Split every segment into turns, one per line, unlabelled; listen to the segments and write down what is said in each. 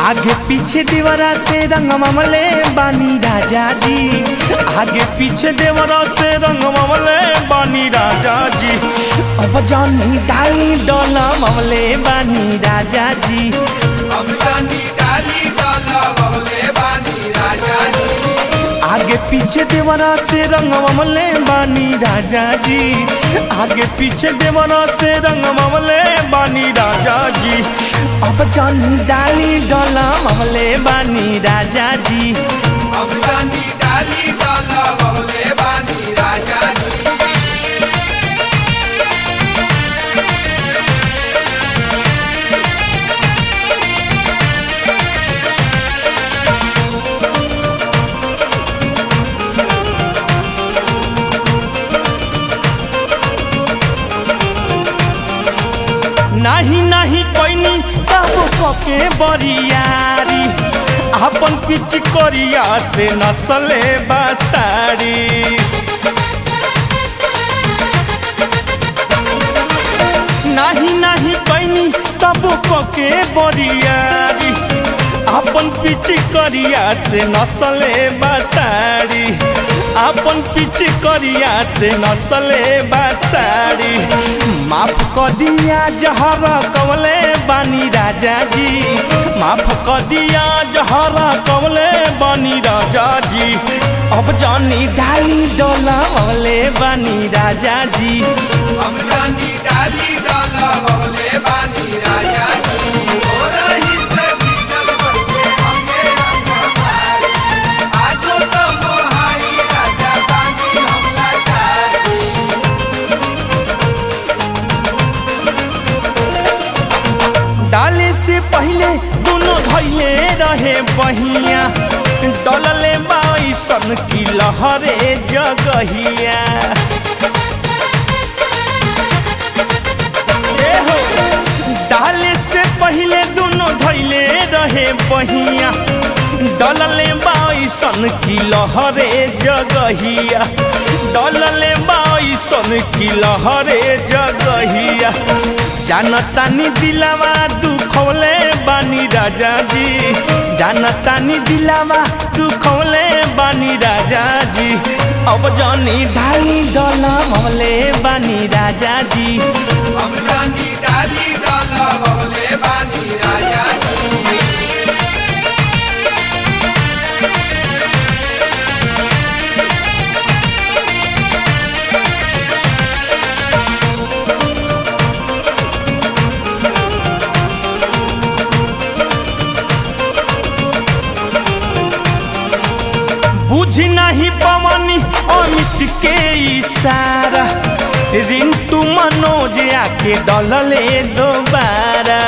आगे पीछे दीवारा से रंग ममले बानी राजा जी आगे पीछे दीवारा से रंग ममले बानी राजा जी अब जानी डाली डोला ममले बानी राजा जी
अब जानी डाली डाला बबले बानी राजा जी
आगे पीछे देवरा से रंग ममले बानी राजा जी आगे पीछे देवरा से रंग ममले बानी राजा जी अब जानी डाली डोला ममले बानी राजा जी
अब जानी डाली डाला बबले बानी राजा जी
नाही नाही कोइनी तब कके बरियारी अपन पिच करिया से नसले बसारी नाही नाही कैनी तब कके बरियारी अपन पिच करिया से नसले बसारी अपन पिच करिया से नसले बसारी माफ क दिया जहर कवले बानी राजा जी माफ क दिया जहर कवले बानी राजा जी अब जानी ढाई डोला वाले बानी राजा जी
अब जानी डाली डाला बबले बानी राजा जी हो रही से भीतर बनके हमके रंग हमारी आजो तो मोहाई राजा बानी हम लाचारी
डाले से पहले दोनों धैले रहे बहिया डलले बाईसन की लहरे जगहिया ए हो, डाले से पहले दोनों धैले रहे बहिया डलले बाईसन की लहरे जगहिया डलले बाईसन की लहरे जगहिया जानतानी दिलावा दुखौले बानी राजा जी जानतानी दिलावा दुखौले बानी राजा जी अब जानी ढाई डोला मौले बानी राजा जी
अब जानी डाली डाला बबले बानी राजा जी
बुझ नहीं पवनी अमित के इशारा रिंटू मनोज आके डलले दोबारा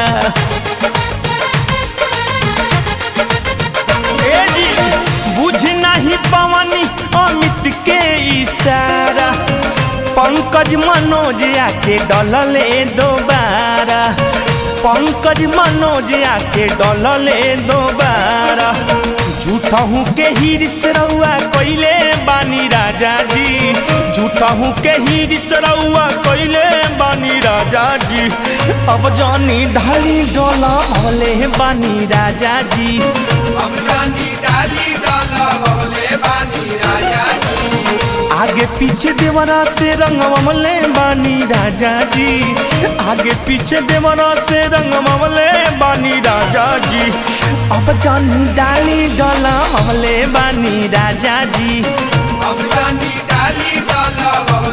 ए जी, बुझ नहीं पवनी अमित के इशारा पंकज मनोज आके डलले दोबारा पंकज मनोज आके डलले दोबारा झूठहू के हिरिस रउआ कइले बानी राजा जी झूठहू के हिरिस रउआ कइले बानी राजा जी अब जानी ढाली डोला भले बानी राजा जी
अब जानी डाली डाला बबले बानी राजा जी
आगे पीछे देवरा से रंग ममले बानी राजा जी आगे पीछे देवरा से रंग ममले बानी राजा जी अब जानी डाली डोला ममले बानी राजा जी
अब जानी डाली डाला बबले